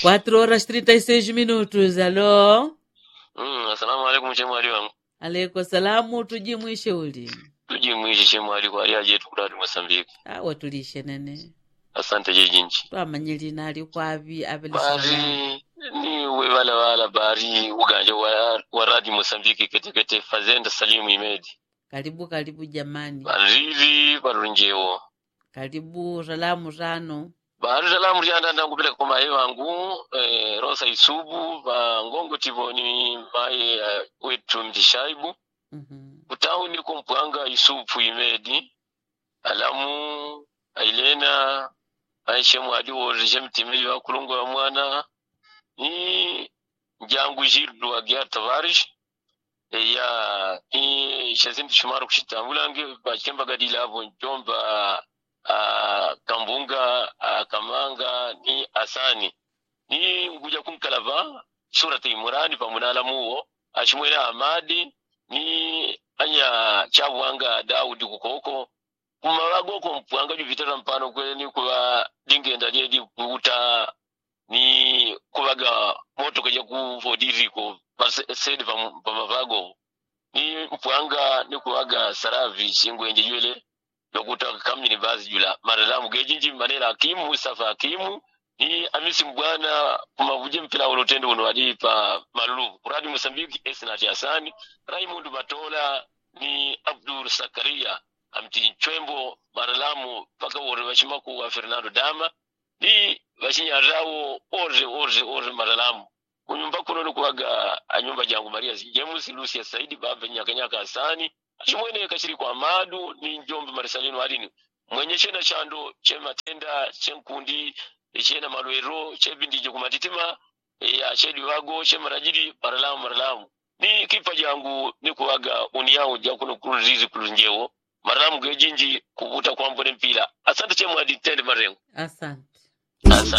4 horas 36 minutos. Alô? Mm, assalamu alaikum chemwali wangu Aleko salamu tujimwishe uli. tujimwishe chemwali kwali ajetu kulati mosambiki Awa tulishe nene. asante jejinchi Twamanye lina ali kwavi bari abelisana. ni wewala wala bari uganja wa, wa radi mosambiki ketekete fazenda salimu imedi Karibu karibu jamani. bariri barunjewo Karibu salamu tano. bari salamu lyandanda kupeleka kwa maye wangu eh, rosa isubu vangongo tivoni maye eh, wetu mtishaibu Mhm. kutauni kumpwanga isupu imedi alamu ailena aishemu aliworishe mtimili wa kulungu wa mwana ni njangu jildu agya tavarish ya ni shazindu shumaru kushitambulange bachemba gadila avo njomba a kambunga a kamanga ni asani ni nguja kunkalava surati imurani pamunala muwo ashimwela amadi ni anya chabwanga daudi kukoko kumawagoko mpwanga juvitata mpano kweni kuva lingenda lyedi kuuta ni kuvaga moto kaja kuvodiriko pasedi pamavago ni mpwanga ni kuvaga saravi chingwenje jwele lokuta kamini vazi jula maralamu gejinji manela akimu mustafa akimu ni amisi mbwana kumavuje mpira ulotende uno wadi pa malulu kuradi mosambiki esnati asani raimundu matola ni abdul sakaria amti nchwembo maralamu paka wore vachimaku wa fernando dama ni vachinyarrawo orre orre orre maralamu kunyumba kuno nikuwaga anyumba jangu maria james lucia saidi baba nyakanyaka asani achimwene kachiri kwa madu ni njombe marisalino alini mwenye chena chando chematenda chenkundi chena malwero chebindije kumatitima ya chedi wago chemarajiri maralamu maralamu ni kipa jangu ni kuwaga uniyawo jakuno kulurizi kulunjewo maralamu gejinji kuvuta kwambone mpira asante chemwadi tende marengo Asante. asante